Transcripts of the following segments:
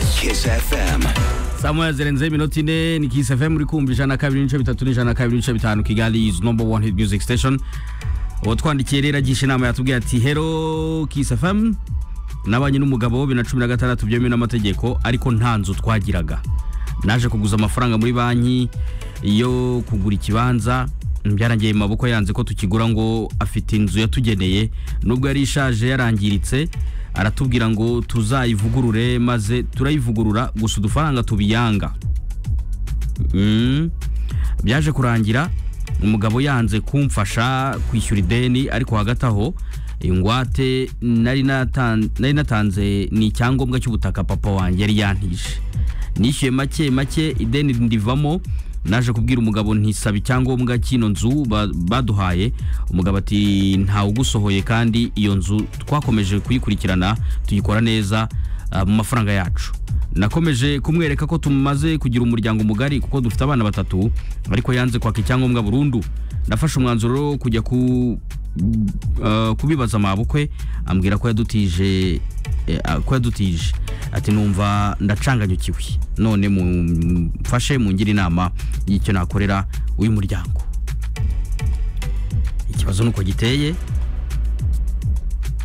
Kiss FM. samuel zirenze iminota ine ni kisi fm uri kumva ijana na kabiri n'ibice bitatu n'ijana na kabiri n'ibice bitanu kigali izi nomba wani hiti miyuziki siteshoni uwatwandikiye rero agisha inama yatubwiye ati hero kisi fm nabanye n'umugabo wa bibiri na cumi na gatandatu byemewe n'amategeko ariko nta nzu twagiraga naje kuguza amafaranga muri banki yo kugura ikibanza byarangiriye mu maboko yanze ko tukigura ngo afite inzu yatugeneye nubwo yari ishaje yarangiritse aratubwira ngo tuzayivugurure maze turayivugurura gusa udufaranga tubiyanga Mm. byaje kurangira umugabo yanze kumfasha kwishyura ideni ariko hagati aho ingwate nari natan- nari natanze ni icyangombwa cy'ubutaka papa wanjye yari yantije nishyuye make make ideni ndivamo naje kubwira umugabo ntisaba icyangombwa cy'ino nzu ba- baduhaye umugabo ati ntawe ugusohoye kandi iyo nzu twakomeje kuyikurikirana tuyikora neza ah, mu mafaranga yacu nakomeje kumwereka ko tumaze kugira umuryango mugari kuko dufite abana batatu ariko yanze kwaka icyangombwa burundu nafashe umwanzuro wo kujya ku, uh, kubibaza mabukwe ambwira ko yadutije eh, ah, ko yadutije ati numva ndacanganyukiwe none mumfashe mungire inama y'icyo nakorera uyu muryango ikibazo nuko giteye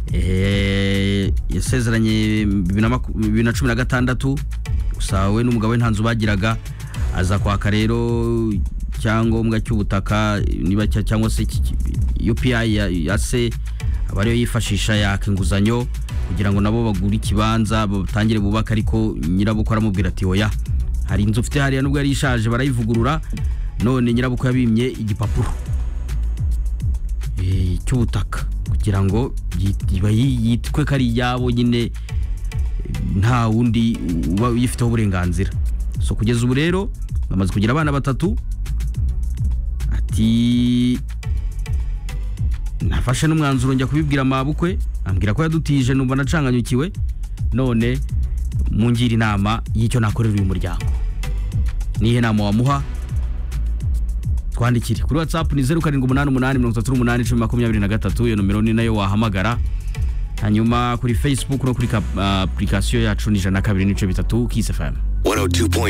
Eh, yasezeranye bibiri na maku- bibiri na cumi na gatandatu gusa we n'umugabo we nta nzu bagiraga aza kwaka rero icyangombwa cy'ubutaka niba cya- cyangwa se iki- iki- UPI ya, ya se aba ariyo yifashisha yaka inguzanyo kugira ngo nabo bagure ikibanza batangire bubaka ariko nyirabukwe aramubwira ati oya hari inzu ufite hariya nubwo yari ishaje barayivugurura none nyirabukwe yabimye igipapuro eh, cy'ubutaka kugira ngo yit- iba yi- yitwe ko ari iyabo nyine eh, nta wundi uba uyifiteho uburenganzira so kugeza ubu rero bamaze kugira abana batatu ati nafashe n'umwanzuro njya kubibwira mabukwe ambwira ko yadutije numva nacanganyukiwe none mungira inama y'icyo nakorera uyu muryango nihe nama wamuha twandikire kuri watsapu ni zeru karindwi umunani umunani mirongo itatu n'umunani icumi makumyabiri na gatatu iyo nomero ni nayo wahamagara hanyuma kuri facebook no kuri ka- ah, application yacu ni ijana na kabiri n'ibice bitatu kisi fm 102.9